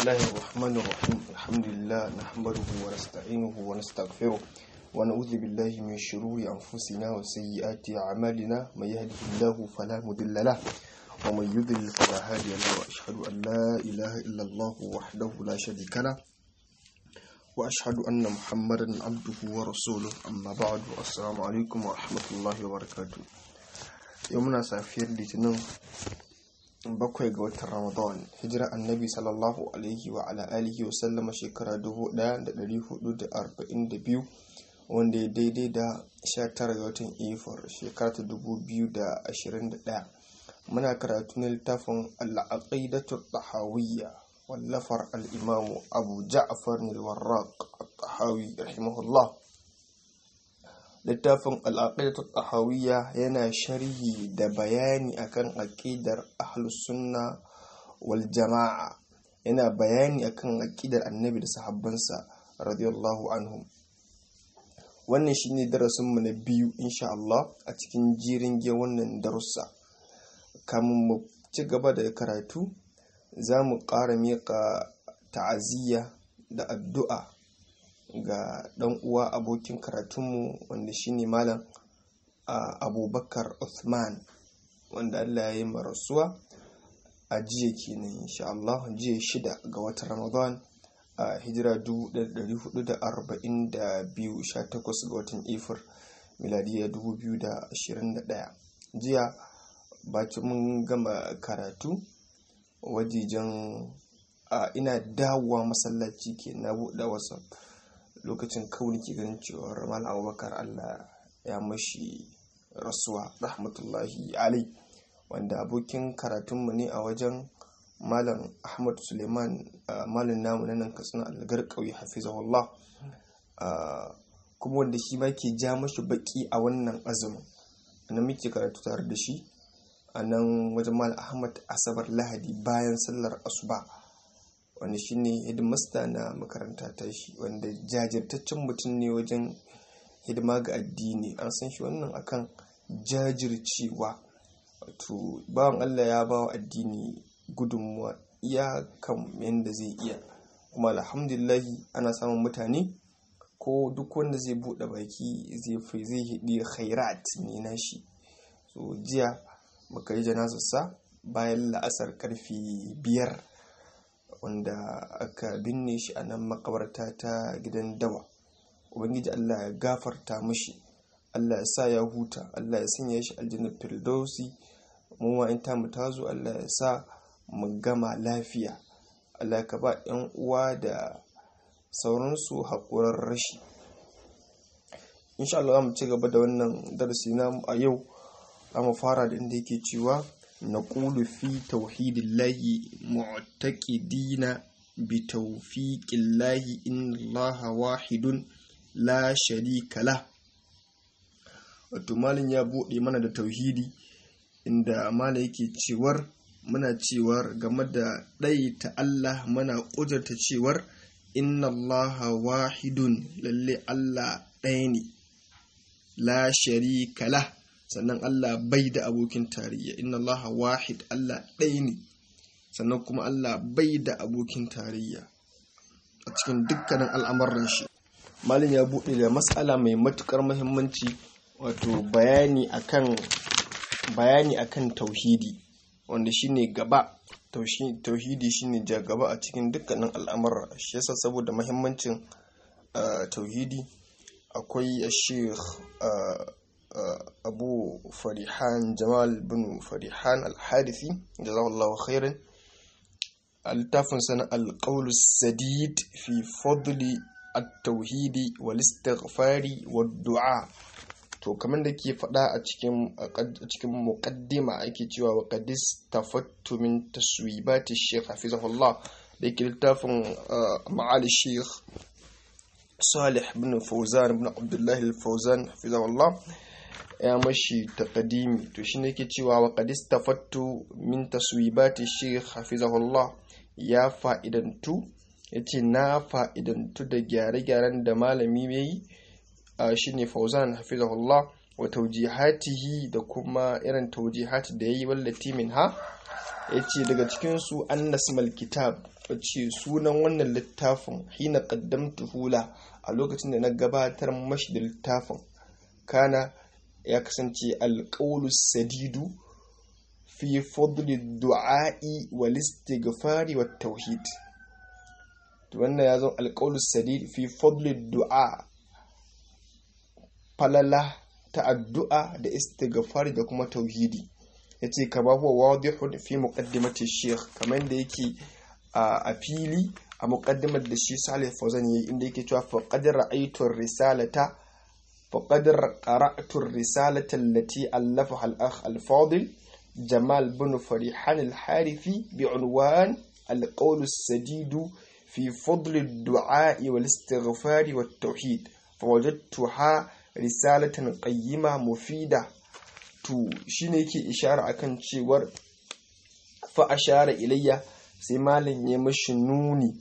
الله الرحمن الرحيم الحمد لله نحمده ونستعينه ونستغفره ونعوذ بالله من شرور أنفسنا وسيئات أعمالنا من يهده الله فلا مضل له ومن يضلل فلا هادي له وأشهد أن لا إله إلا الله وحده لا شريك له وأشهد أن محمدا عبده ورسوله أما بعد السلام عليكم ورحمة الله وبركاته يومنا سافير لتنم bakwai ga watan ramadan hijira annabi sallallahu alaihi wa ala alihi wa sallama shekara 1442 wanda ya daidai da 19 ga watan ifar shekara ta 2021 muna karatu na littafin al'aqidatu tahawiyya wallafar al'imamu abu ja'far al-warraq at-tahawi rahimahullah littafin al'aqidatu tahawiyya yana sharhi da bayani akan aqidar ahlus sunna wal jama'a yana bayani akan aqidar annabi da sahabbansa radiyallahu anhum wannan shine darasin mu na biyu insha Allah a cikin jirin ge wannan darussa kamun mu ci gaba da karatu za mu ƙara miƙa ta'aziyya da addu'a ga ɗan uwa abokin karatunmu wanda shine malam abubakar Uthman wanda Allah ya yi marasuwa a jiya kenan insha Allah jiya shida ga watan Ramadan a hijira 1442 18 ga watan Ifir miladiya 2021 jiya bacin mun gama karatu wajejen ina dawowa masallaci ke na buɗe whatsapp lokacin kawai ke ganin cewar malam abubakar allah ya mashi rasuwa rahmatullahi alai wanda abokin karatunmu ne a wajen malam ahmad suleiman malam namu na nan katsina algar ƙauye hafizahullah kuma wanda shi ma ke ja mashi baki a wannan azumin na muke karatu tare da shi a nan wajen malam ahmad asabar lahadi bayan sallar asuba wanda shine hidimasta na makaranta ta shi wanda jajirtaccen mutum ne wajen hidima ga addini an san shi wannan akan jajircewa wato bawan Allah ya bawa addini gudunmuwa iyakan yadda zai iya kuma alhamdulillahi ana samun mutane ko duk wanda zai buɗe baki zai fi zai hidi khairat ne na shi so jiya muka yi janazarsa bayan la'asar karfe biyar wanda aka binne shi a nan makabarta ta gidan dawa ubangiji allah ya gafarta mashi allah ya sa ya huta allah ya sanya shi aljannar firdausi mu ma in tamu tazo allah ya sa mu gama lafiya allah ka ba yan uwa da sauransu haƙurar rashi insha Allah mu ci gaba da wannan darasi namu a yau mu fara da inda yake cewa نقول في توحيد الله معتقدين بتوفيق الله إن الله واحد لا شريك له wato malin ya buɗe mana da tauhidi inda mala yake cewar muna cewar game da ɗaita Allah mana ƙudurta cewar inna Allah wahidun lalle Allah ɗaya ne la sharika lah sannan Allah bai da abokin tarayya inna Allah wahid Allah ɗaya ne sannan kuma Allah bai da abokin tarayya a cikin dukkanin al'amuran shi malin ya buɗe da matsala mai matukar muhimmanci wato bayani akan bayani akan tauhidi wanda shine gaba tauhidi shine ja gaba a cikin dukkanin al'amura shi yasa saboda muhimmancin tauhidi akwai sheikh abu farihan jamal bin farihan alhadithi jazawallahu khairan littafin sana alƙaulu sadid fi fadli at-tauhidi wal istighfari wad du'a to kamar da ke faɗa a cikin a cikin muqaddima ake cewa wa qadis tafattu min taswibati shaykh hafizahullah da ke littafin ma'ali shaykh salih bin fawzan bin abdullahi al-fawzan hafizahullah ya mashi taqdimi to shine yake cewa wa qad istafattu min taswibati shaykh hafizahullah ya fa'idantu yace na fa'idantu da gyare-gyaren da malami yayi shine Fauzan hafizahullah wa tawjihatihi da kuma irin tawjihati da yayi wallati minha yace daga cikin su annasmal kitab wace sunan wannan littafin hina qaddamtuhu la a lokacin da na gabatar mashi da littafin kana ya kasance alqawlu sadidu fi fadli du'a'i wal istighfari wat tauhid to wannan ya zo alqawlu sadid fi fadli du'a falala ta addu'a da istighfari da kuma tauhidi yace kama huwa wadihun fi muqaddimati sheikh kamar da yake a fili a muqaddimar da shi Salih Fawzan yayi inda yake cewa faqad ra'aytu risalata faqad qara'tu risalata allati allafaha al-akh al-fadil Jamal bin Farihan al-Harithi bi'unwan al-qawl as-sadid fi fadl ad-du'a wal-istighfar wat-tauhid fawajadtuha risalatan qayyima mufida to shine yake ishara akan cewar fa ashara ilayya sai malin ya mashi nuni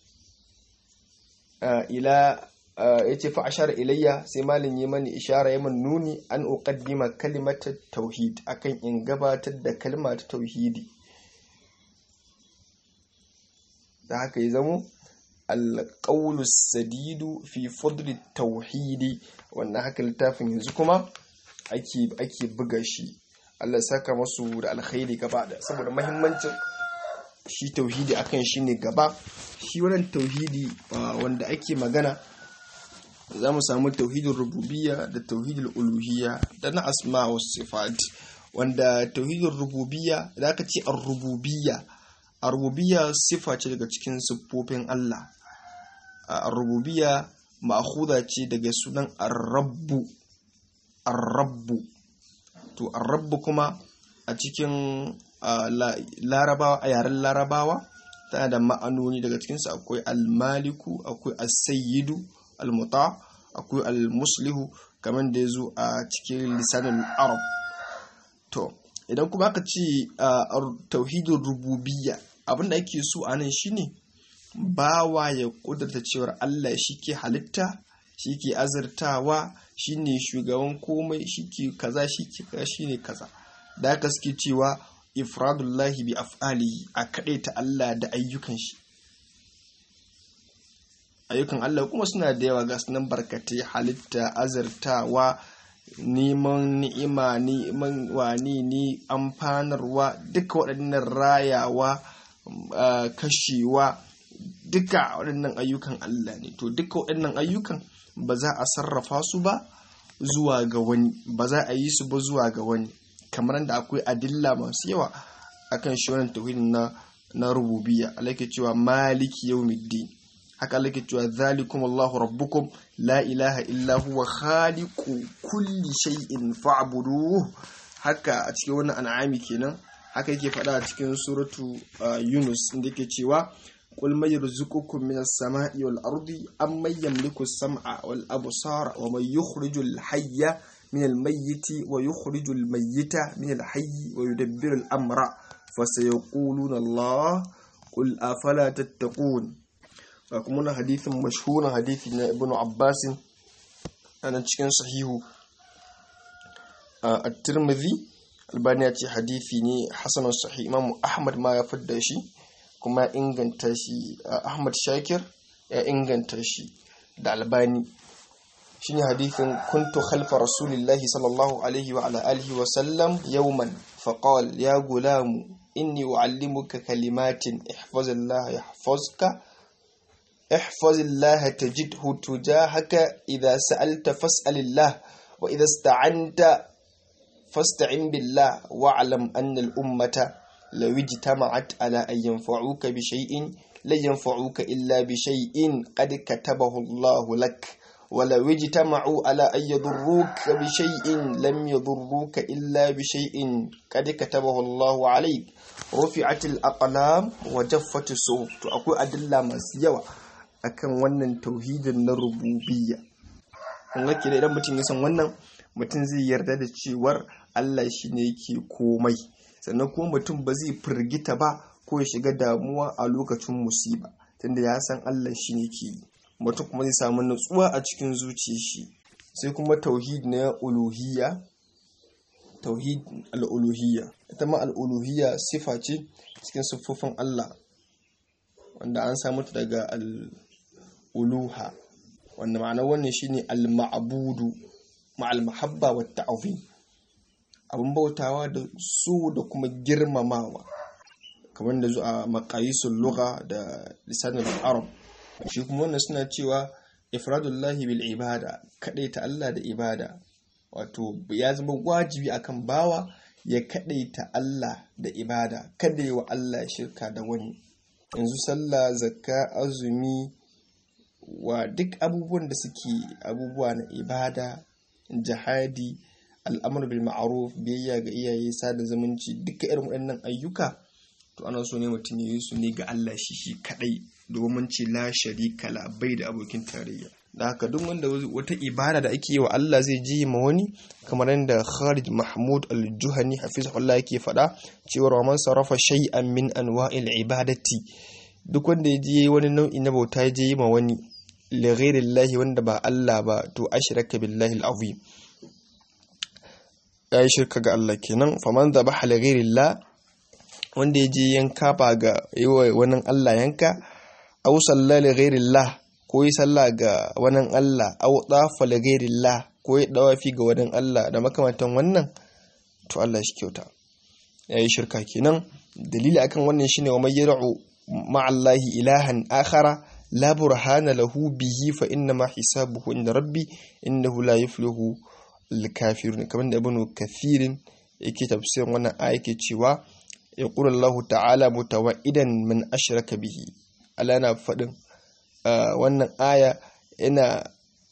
ila ya ce fa ashara ilayya sai malin ya mani ishara ya man nuni an uqaddima kalimatar tauhid akan in gabatar da kalma ta tauhidi da haka ya zamo alƙaulu sadidu fi fadli tauhidi wannan haka littafin yanzu kuma ake buga shi Allah saka masu da alkhairi gaba da saboda mahimmancin shi tauhidi akan shi ne gaba shi wannan tauhidi wanda ake magana za mu samu tauhidin rububiyya da tauhidin uluhiyya da na asma wa sifat wanda tauhidin rububiyya da aka ce ar-rububiyya ar-rububiyya sifa ce daga cikin siffofin Allah ar-rububiyya ma'khudha ce daga sunan ar-rabbu ar-rabbu to ar-rabbu kuma a cikin larabawa a yaren larabawa tana da ma'anoni daga cikinsu akwai almaliku akwai as-sayyidu al-muta akwai al-muslihu kamar da ya zo a cikin lisanin arab to idan kuma aka ce tauhidin rububiyya abinda ake so a nan shine bawa ya kudurta cewar Allah shi ke halitta shi ke azurtawa shi ne shugaban komai shi ke kaza shi ke kaza shi ne kaza da haka suke cewa ifradullahi bi af'alihi a kaɗai ta Allah da ayyukan shi ayyukan Allah kuma suna da yawa ga sunan barkatai halitta azurtawa neman ni'ima neman wani ne amfanarwa duka waɗannan rayawa kashewa duka waɗannan ayyukan Allah ne to duka waɗannan ayyukan ba za a sarrafa su ba zuwa ga wani ba za a yi su ba zuwa ga wani kamar da akwai adilla masu yawa akan shi wannan tauhidin na na rububiyya Allah ke cewa maliki yawmiddin haka Allah ke cewa zalikum Allahu rabbukum la ilaha illa huwa khaliqu kulli shay'in fa'buduhu haka a cikin wannan an'ami kenan haka yake faɗa a cikin suratu Yunus inda yake cewa قل من يرزقكم من السماء والأرض أم من يملك السمع والأبصار ومن يخرج الحي من الميت ويخرج الميت من الحي ويدبر الأمر فسيقولون الله قل أفلا تتقون وكمنا حديث مشهور حديث ابن عباس أنا cikin sahihu at-Tirmidhi albani ya ce hadisi ne hasanun sahih Imam Ahmad ma ya fidda shi kuma inganta shi Ahmad Shakir ya inganta shi da albani shine hadithin kuntu khalfa rasulillahi sallallahu alaihi wa ala alihi wa sallam yawman faqal ya gulamu inni uallimuka kalimatin ihfazillaha yahfazka احفظ الله تجده تجاهك إذا سألت فاسأل الله وإذا استعنت فاستعن بالله واعلم أن الأمة لو اجتمعت على أن ينفعوك بشيء لن ينفعوك إلا بشيء قد كتبه الله لك ولو اجتمعوا على أن يضروك بشيء لم يضروك إلا بشيء قد كتبه الله عليك رفعت الأقلام وجفت الصحف أقول أدلة مسيوة akan wannan tauhidin na rububiyya kun ga idan mutum ya san wannan mutum zai yarda da cewar Allah shi ne yake komai sannan kuma mutum ba zai firgita ba ko ya shiga damuwa a lokacin musiba tunda ya san Allah shi ne ke mutum kuma zai samu nutsuwa a cikin zuciyar shi sai kuma tauhid na uluhiyya tauhid al'uluhiyya ita ma al'uluhiyya sifa ce cikin siffofin Allah wanda an samu ta daga al'uluha wanda ma'anar wannan shine al-ma'budu ma'al mahabba wa ta'zim abin bautawa da su da kuma girmamawa kamar da zuwa maqayisul lugha da lisanul arab shi kuma wannan suna cewa ifradullahi bil ibada ta Allah da ibada wato ya zama wajibi akan bawa ya kadaita Allah da ibada kada yi wa Allah shirka da wani yanzu sallah zakka azumi wa duk abubuwan da suke abubuwa na ibada jihadi al'amur bil ma'ruf biyayya ga iyaye sada zumunci duka irin waɗannan ayyuka to ana so ne mutum ya yi su ne ga Allah shi shi kadai domin ce la sharika la bai da abokin tarayya da haka duk wanda wata ibada da ake yi wa Allah zai ji ma wani kamar yadda Khalid Mahmud Al-Juhani hafizahullah yake faɗa cewa man sarrafa shay'an min anwa'il ibadati duk wanda ya je wani nau'i na bauta ya je ma wani li ghairillahi wanda ba Allah ba to ashraka billahi al-azim ya yi shirka ga Allah kenan faman dhabaha li ghairillah wanda ya je yanka ba ga yi wa wani Allah yanka aw salla li ghairillah ko yi sallah ga wani Allah aw dafa li ghairillah ko yi dawafi ga wani Allah da makamantan wannan to Allah shi kyauta yayi shirka kenan dalili akan wannan shine wa may yad'u ma'allahi ilahan akhara la burhana lahu bihi fa inna ma hisabuhu inda rabbi innahu la yuflihu al-kafirun kamar da ibnu kathirin yake tafsirin wannan aya yake cewa yaqulu Allah ta'ala mutawaidan man ashraka bihi Allah na faɗin wannan aya yana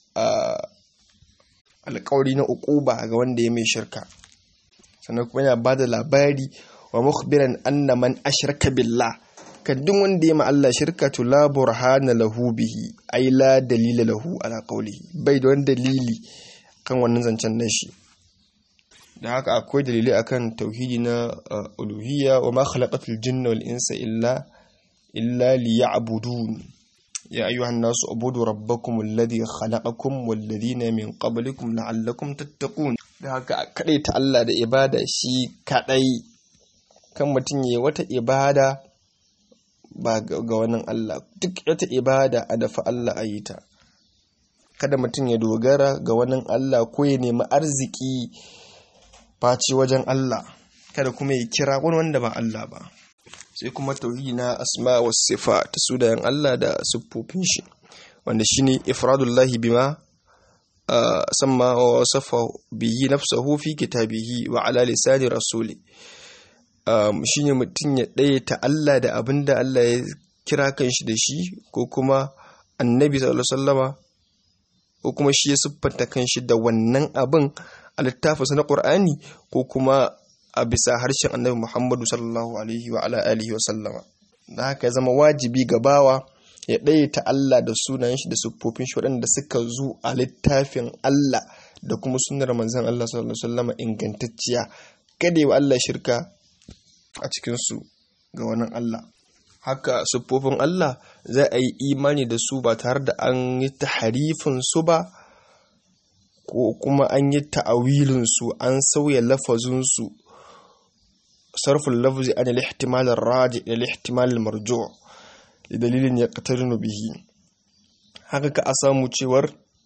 alƙawari na uquba ga wanda ya mai shirka sannan kuma yana bada labari wa mukhbiran anna man ashraka billah kaddun wanda ya ma Allah shirka to la burhana lahu bihi ai la dalila lahu ala qawlihi bai da wani dalili kan wannan zancen nan shi da haka akwai dalilai akan tauhidi na uluhiyya wa ma khalaqatul jinna wal insa illa illa liya'budun ya ayyuhan nasu ubudu rabbakum alladhi khalaqakum wal ladina min qablikum la'allakum tattaqun da haka kadai ta Allah da ibada shi kadai kan mutum yayi wata ibada ba ga wannan Allah duk wata ibada a dafa Allah a yi ta kada mutum ya dogara ga wannan Allah ko ya nemi arziki face wajen Allah kada kuma ya kira wani wanda ba Allah ba sai kuma tauhidi na asma wa sifa ta sunayen Allah da siffofin shi wanda shine ifradullahi bima samma wa wasafa bihi nafsahu fi kitabihi wa ala lisani rasuli shine mutum ya ɗaya ta Allah da abin da Allah ya kira kan shi da shi ko kuma annabi sallallahu alaihi ko kuma shi ya siffanta kan shi da wannan abin a littafinsa na ƙur'ani ko kuma a bisa harshen annabi muhammadu sallallahu alaihi wa ala alihi wa sallama da haka ya zama wajibi ga bawa ya ɗaya ta Allah da sunayen shi da siffofin shi waɗanda suka zo a littafin Allah da kuma sunnar manzon Allah sallallahu alaihi wa sallama ingantacciya kada yi wa Allah shirka a cikinsu ga wannan Allah haka siffofin Allah za a yi imani da su ba tare da an yi taharifin su ba ko kuma an yi ta'awilin su an sauya lafazinsu sarfin lafzi an al-ihtimal ar-raji ila al-ihtimal al-marju' da dalilin ya qatarinu bihi haka ka a samu cewar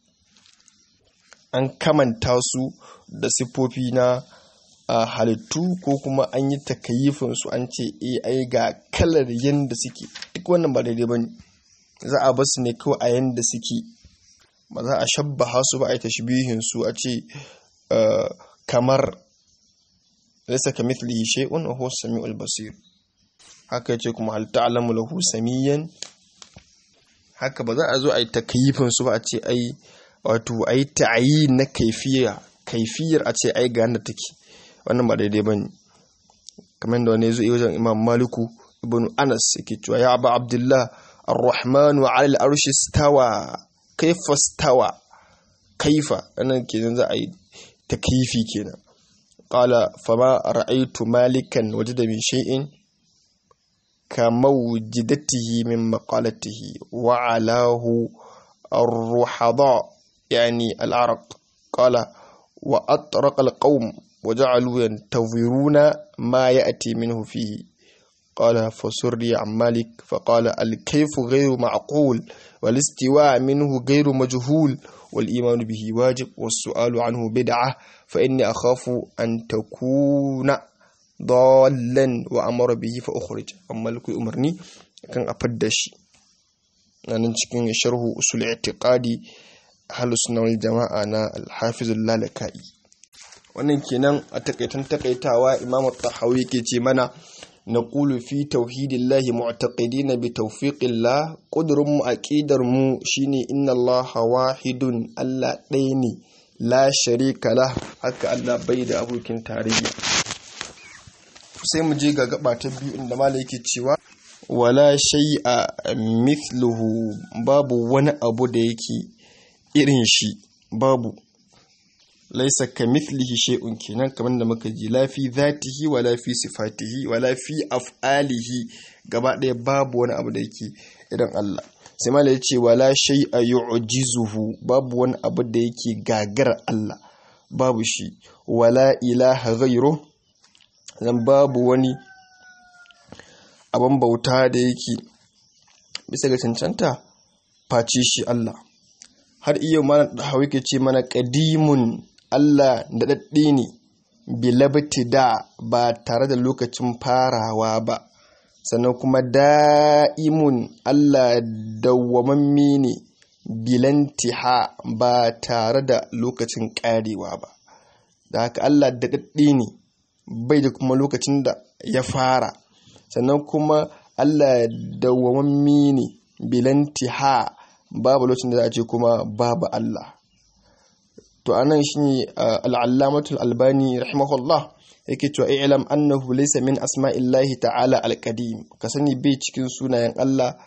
an kamanta su da siffofi na a halittu ko kuma an yi takayifin su an ce ai ga kalar yadda suke duk wannan ba daidai ba ne za a basu ne kawai a yadda suke ba za a shabbaha su ba a yi tashbihin su a ce kamar laysa kamithlihi shay'un wa huwa as-sami'ul basir haka yace kuma hal ta'lamu lahu samiyan haka ba za a zo a yi takayifin su ba a ce ai wato ai ta'ayi na kaifiya kaifiyar a ce ai ga yanda take wannan ba daidai ba ne kamar da wani zuwa wajen imam maliku ibn anas yake cewa ya abu abdullah ar-rahman wa alal arshi stawa kaifa stawa kaifa wannan kenan za a yi takyifi kenan qala fama ra'aytu malikan wajada min shay'in kamawjidatihi min maqalatihi wa alahu ar-ruhada yani al-araq qala wa atraqa al-qawm وجعلوا ينتظرون ما يأتي منه فيه قال فسري عن مالك فقال الكيف غير معقول والاستواء منه غير مجهول والإيمان به واجب والسؤال عنه بدعة فإني أخاف أن تكون ضالا وأمر به فأخرج أما لكي أمرني كان أفدش أنا cikin sharhu usul i'tiqadi ahlus sunna wal jama'a na al-hafiz al-lalaka'i wannan kenan a takaitan takaitawa imamu tahawi ke ce mana na ƙulu fi tauhidillahi mu'taqidina bi tawfiqillah ƙudurin mu aqidar mu shine inna Allah wahidun Allah ɗaya ne la sharika la haka Allah bai da abokin tarayya sai mu je ga gaba ta biyu inda malai yake cewa wala shay'a mithluhu babu wani abu da yake irin shi babu laisa ka mithlihi shay'un kenan kamar da muka ji la fi zatihi wala fi sifatihi wala fi af'alihi gaba ɗaya babu wani abu da yake irin Allah sai mala ya ce wala shay'a yu'jizuhu babu wani abu da yake gagar Allah babu shi wala ilaha ghayru zan babu wani abin bauta da yake bisa ga cancanta face shi Allah har iya mana da hawi ke ce mana qadimun Allah da daɗe ne bilabti da ba tare da lokacin farawa ba sannan kuma da'imun Allah dawwamamme ne bilantiha ba tare da lokacin ƙarewa ba da haka Allah da daɗe ne bai da kuma lokacin da ya fara sannan kuma Allah dawwamamme ne bilantiha babu lokacin da za a ce kuma babu Allah to anan shine al'allamatul albani rahimahullah yake cewa i'lam annahu laysa min asma'illahi ta'ala alqadim ka sani bai cikin sunayen Allah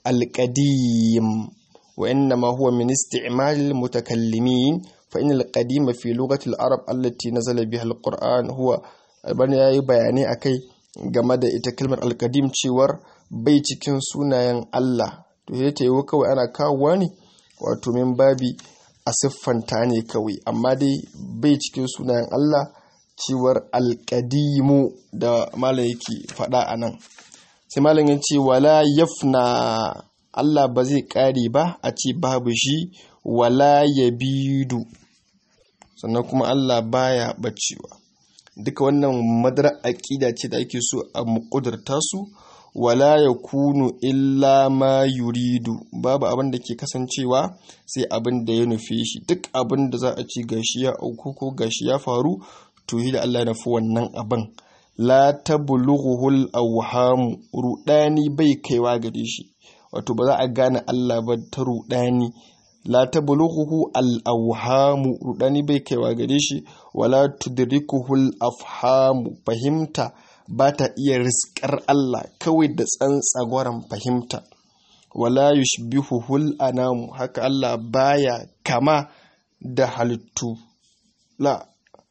alqadim wa innama huwa min isti'malil mutakallimin fa innal qadim fi lughati al-arab allati nazala biha al-qur'an huwa albani yayi bayani akai game da ita kalmar alqadim cewar bai cikin sunayen Allah to sai ta yi kawai ana kawowa ne wato min babi a siffanta ne kawai amma dai bai cikin sunayen Allah cewar alƙadimu da malam yake faɗa a nan sai malam ya ce wala yafna Allah ba zai ƙare ba a ce babu shi wala ya bidu sannan kuma Allah baya bacewa duka wannan madara aƙida ce da ake so a muƙudurta su wala ya kunu illa ma yuridu babu abin da ke kasancewa sai abin da ya nufe shi duk abin da za a ci gashi ya auku ko gashi ya faru to yi da Allah nufi wannan abin la tablughuhul awham rudani bai kaiwa gare shi wato ba za a gane Allah ba ta rudani la tablughuhu al awham rudani bai kaiwa gare shi wala tudrikuhul afhamu fahimta ba ta iya riskar Allah kawai da tsantsagwaran fahimta wala yushbihuhul anamu haka Allah baya kama da halittu la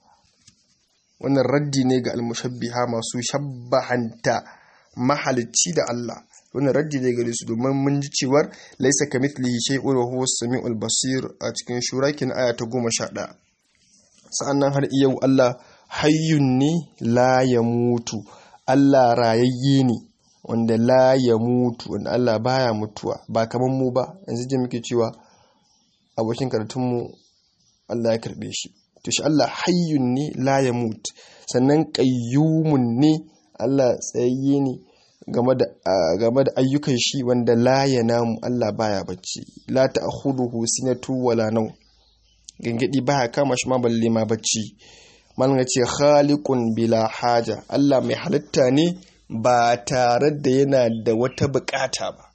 wannan raddi ne ga almushabbiha masu shabbahanta mahalicci da Allah wannan raddi ne gare su domin mun ji cewar laisa kamithlihi shay'un wa huwa as-sami'ul basir a cikin shurakin aya ta 11 sa'annan har yau Allah hayyun ne la ya mutu Allah rayayye ne wanda la ya mutu wanda Allah baya mutuwa ba kamar mu ba yanzu je muke cewa abokin karatunmu Allah ya karbe shi to shi Allah hayyun ne la ya mutu sannan qayyumun ne Allah tsayayye ne game da game da ayyukan shi wanda la ya namu Allah baya bacci la ta'khudhuhu sinatu wala naw gangadi baya kama shi ma balle ma bacci malin ce khaliqun bila haja Allah mai halitta ne ba tare da yana da wata bukata ba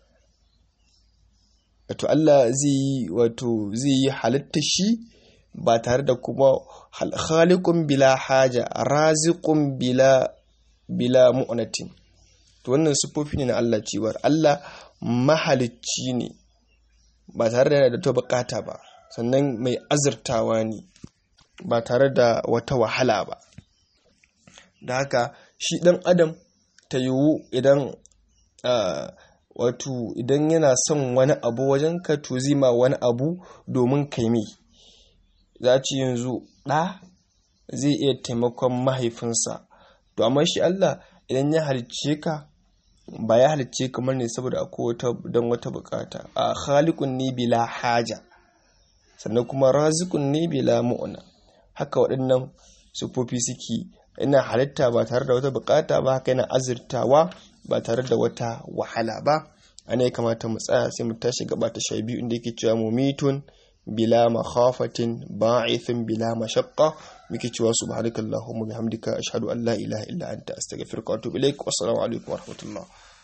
wato Allah zai yi wato zai yi halitta shi ba tare da kuma khaliqun bila haja raziqun bila bila mu'natin to wannan sufofi ne na Allah cewar Allah mahalicci ne ba tare da yana da ta bukata ba sannan mai azurtawa ne ba tare da wata wahala ba da haka shi ɗan adam ta yiwu idan wato idan yana son wani abu wajen ka to zima wani abu domin kai mai za ci yanzu ɗa zai iya taimakon mahaifinsa to amma shi Allah idan ya halicce ka ba ya halicce kamar ne saboda akwai wata don wata bukata a khaliqun ne bila haja sannan kuma razikun ne bila mu'na haka waɗannan sufofi suke ina halitta ba tare da wata bukata ba haka yana azurtawa ba tare da wata wahala ba ana ya kamata mu tsaya sai mu tashi gaba ta sha biyu inda yake cewa mumitun bila makhafatin ba'ithun bila mashaqqa muke cewa subhanakallahumma bihamdika ashhadu an la ilaha illa anta astaghfiruka wa atubu ilaik wassalamu alaikum warahmatullahi